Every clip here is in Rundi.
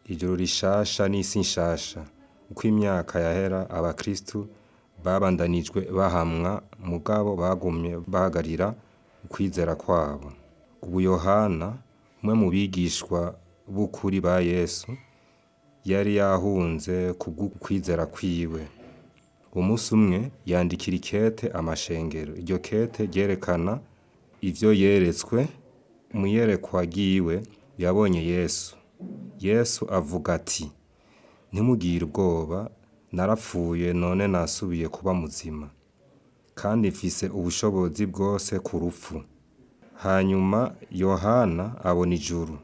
ijuru rishasha n'isi nshasha uko imyaka yahera abakristu babandanijwe bahamwa mugabo bagumye bahagarira ukwizera kwabo ubu yohana umwe mu bigishwa b'ukuri ba yesu yari yahunze kubw'ukwizera kwiwe umunsi umwe yandikira ikete amashengero iryo kete ryerekana ivyo yeretswe mu iyerekwa ryiwe yabonye yesu yesu avuga ati ntimugire ubwoba narapfuye none nasubiye kuba muzima kandi mfise ubushobozi bwose ku rupfu hanyuma yohana abona ijuru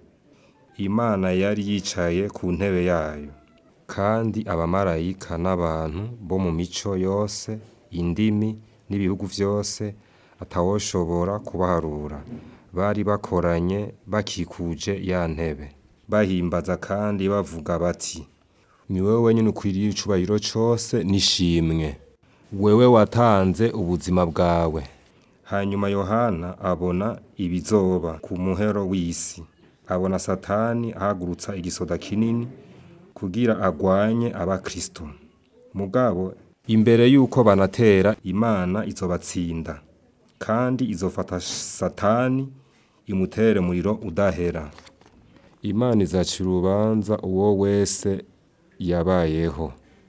imana yari yicaye ku ntebe yayo kandi abamarayika n'abantu bo mu mico yose indimi n'ibihugu vyose atawoshobora kubaharura bari bakoranye bakikuje ya ntebe bahimbaza kandi bavuga bati ni wewe wenyine ukwiriye icubahiro cose n'ishimwe wewe watanze ubuzima bwawe hanyuma yohana abona ibizoba ku muhero w'isi abona satani ahagurutsa igisoda kinini kugira agwanye abakristo mugabo imbere yuko banatera imana izobatsinda kandi izofata satani imutere muriro udahera imana izaca urubanza uwo wese yabayeho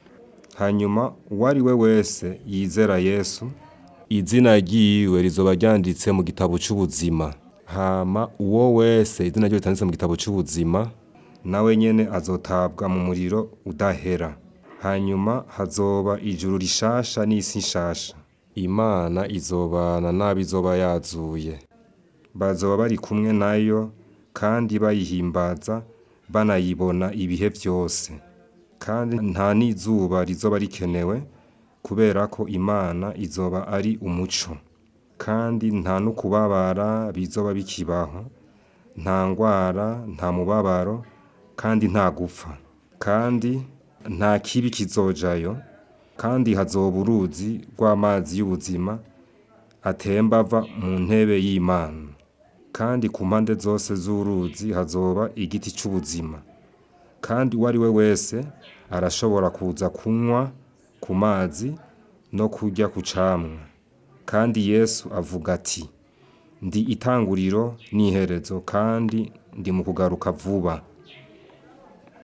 hanyuma uwari we wese yizera yesu izina ryiwe rizoba ryanditse mu gitabo c'ubuzima hama uwo wese izina ryiwe ritanditse mu gitabo c'ubuzima nawe nyene azotabwa mu muriro udahera hanyuma hazoba ijuru rishasha n'isi nshasha imana izobana n'abo izoba yazuye bazoba bari kumwe nayo kandi bayihimbaza banayibona ibihe vyose kandi nta n'izuba rizoba rikenewe kubera ko imana izoba ari umuco kandi nta no kubabara bizoba bikibaho nta ngwara nta mubabaro kandi nta gupfa kandi nta kibi kizojayo kandi hazoba uruzi rw'amazi y'ubuzima atemba ava mu ntebe y'imana kandi ku mpande zose z'uruzi hazoba igiti c'ubuzima kandi uwo ari we wese arashobora kuza kunywa ku mazi no kurya ku camwa kandi yesu avuga ati ndi itanguriro n'iherezo kandi ndi mu kugaruka vuba